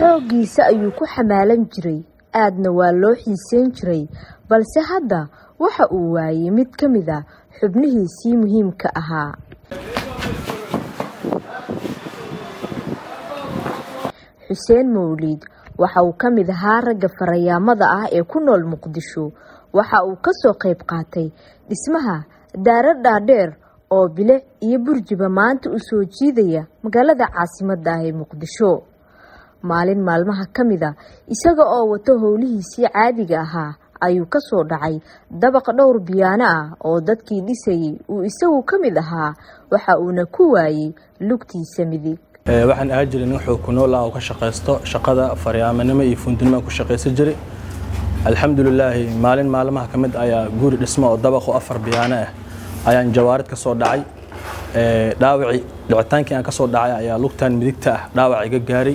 xooggiisa ayuu ku xamaalan jiray aadna waa loo xiiseyn jiray balse hadda waxa uu waayey mid ka mid a xubnihiisii muhiimka ahaa xuseen mawliid waxa uu ka mid ahaa ragga farayaamada ah ee ku nool muqdisho waxa uu ka soo qayb qaatay dhismaha daara dhaadheer oo bilic iyo burjiba maanta u soo jiidaya magaalada caasimadda ah ee muqdisho maalin maalmaha ka mid a isaga oo wato howlihiisii caadiga ahaa ayuu ka soo dhacay dabaq dhowr biyaano ah oo dadkii dhisayay uu isagu ka mid ahaa waxa uuna ku waayey lugtiisa midig waxaan ahaa jiray nin xoog ku nool ah oo ka shaqaysto shaqada faryaamanimo iyo fundinimo aan ku shaqaysan jiray alxamdulilaahi maalin maalmaha ka mid ayaa guri dhismo oo dabaqo afar biyaano ah ayaan jawaarid ka soo dhacay dhaawacii dhicitaankii aan ka soo dhacay ayaa lugtaan midigta ah dhaawac iga gaaray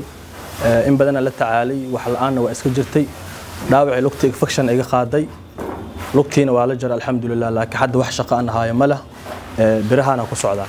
in badana la tacaalay wax la-aanna waa iska jirtay dhaawacii lugta infection iga qaaday lugtiina waa la jira alxamdulilah laakiin hadda wax shaqo aan ahaayo ma leh birahaana ku socdaa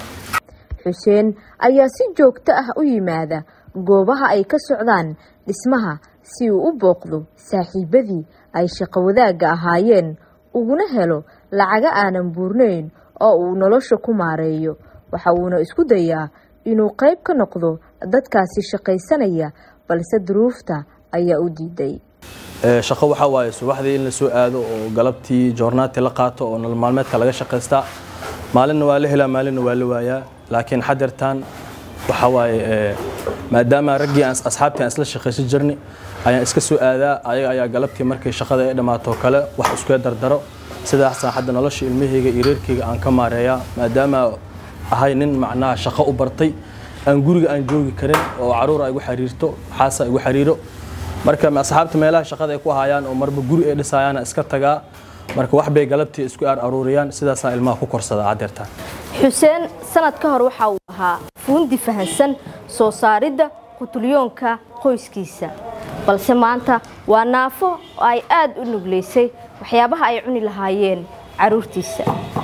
xuseen ayaa si joogto ah u yimaada goobaha ay ka socdaan dhismaha si uu u booqdo saaxiibadii ay shaqo wadaagga ahaayeen uguna helo lacaga aanan buurnayn oo uu nolosha ku maareeyo waxa uuna isku dayaa inuu qayb ka noqdo dadkaasi shaqaysanaya balse duruufta ayaa u diiday shaqo waxaa waaye subaxdii in la soo aado oo galabtii joornaati la qaato oo nolol maalmeedka laga shaqaystaa maalinna waa la helaa maalinna waa la waayaa laakiin xadeertaan waxaa waaye maadaama raggii aan asxaabtii aan isla shaqaysan jirni ayaan iska soo aadaa ayaga ayaa galabtii markay shaqada ay dhammaato kale wax iskuga dardaro sidaasaan hadda nolosha ilmahayga iyo reerkayga aan ka maareeyaa maadaama ahay nin macnaha shaqo u bartay aan guriga aan joogi karin oo caruur ay igu xiriirto xaasa igu xiriiro marka asxaabta meelaha shaqada ay ku hayaan oo marba guri ay dhisayaana iska tagaa marka wax bay galabtii isku aar aruuriyaan sidaasaan ilmaha ku korsadaa haddeertaan xuseen sanad ka hor waxa uu ahaa fuundi fahansan soo saaridda qutulyoonka qoyskiisa balse maanta waa naafo oo ay aad u nuglaysay waxyaabaha ay cuni lahaayeen caruurtiisa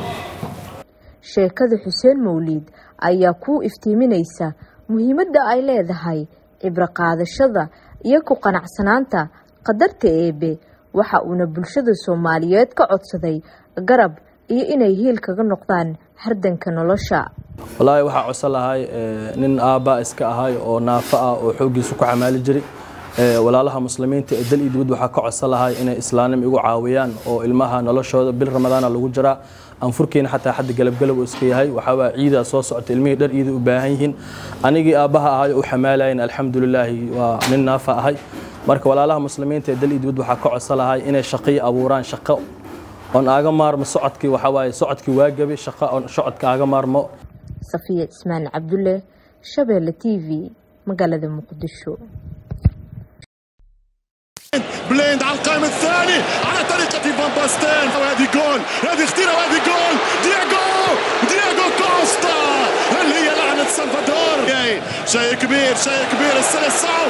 sheekada xuseen mawliid ayaa kuu iftiiminaysa muhiimadda ay leedahay cibro qaadashada iyo ku qanacsanaanta qadarta eebe waxa uuna bulshada soomaaliyeed ka codsaday garab iyo inay hiil kaga noqdaan hardanka nolosha wallaahi waxaa codsan lahay nin aabbaa iska ahay oo naafo ah oo xooggiisu ku xamaali jiray walaalaha muslimiinta ee dal iyo dibad waxaa ka codsan lahay inay islaannim igu caawiyaan oo ilmaha noloshooda bil ramadaana lagu jiraa anfurkiina xataa xadda galabgalab uu iska yahay waxaawaa ciidaa soo socota ilmihii dhar iida u baahan yihiin anigii aabbaha ahay u xamaalayin alxamdulilaahi waa nin naafa ahay marka walaalaha muslimiinta ee dal iyo dibad waxaa ka codsan lahay inay shaqii abuuraan shaqo oon aaga maarmo socodkii waxaa waaye socodkii waa gabi shaqo oon socodka aaga maarmo safiya cismaan cabdulle shabeelle t v magaalada muqdisho بليند على القائم الثاني على طريقة فان باستين وهذه جول هذه خطيرة وهذه جول دياغو دياغو كوستا هل هي لعنة سلفادور شيء كبير شيء كبير السلسعو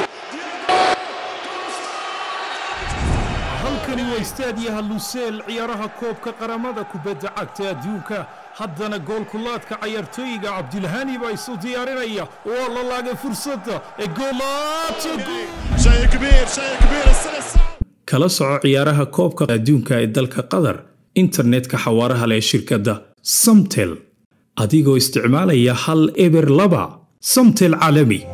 halkani waa istaadiyaha luseel ciyaaraha koobka qaramada kubadda cagta adduunka haddana goolkulaadka cayaartooyiga cabdilhani baa isu diyaarinaya waa la laagay fursadda ee شيء كبير شيء كبير السلسعو kala soco ciyaaraha koobka adduunka ee dalka qatar internetka xawaaraha leh shirkadda samtel adigoo isticmaalaya hal eber laba samtel caalami